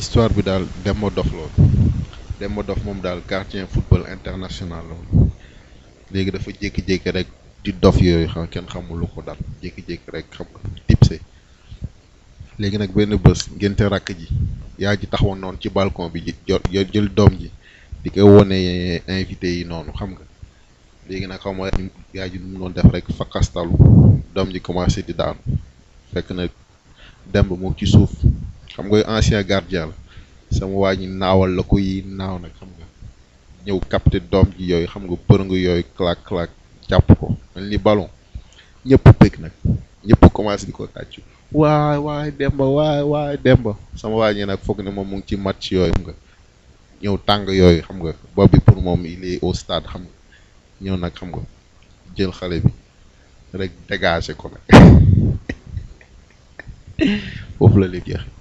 histoire bi daal Demba Dof loolu Demba Dof moom daal gardien football international loolu léegi dafa jékki-jékki rek di dof yooyu xam kenn xamul lu ko dal jékki-jékki rek xam nga tipse léegi nag benn bés ngénte rakk ji yaa ji taxawoon noonu ci balcon bi ji jot jël doom ji di ko wone invité yi noonu xam nga léegi nag xaw ma yaa ji nu mu doon def rek fakkastalu doom ji commencé di daanu fekk na demb moom ci suuf xam nga ancien gardien la sama waa ñi naawal la ko yi naaw nag xam nga ñëw capté doom ji yooyu xam nga përëng yooyu clac clac jàpp ko mel ni ballon ñëpp bëgg nag ñëpp commencé di ko tàccu waay waay demba waay waay demba sama waa ñi nag foog ne moom mu ngi ci match yooyu xam nga ñëw tàng yooyu xam nga boobu pour moom il est au stade xam nga ñëw nag xam nga jël xale bi rek dégagé ko nag foofu la léegi jeex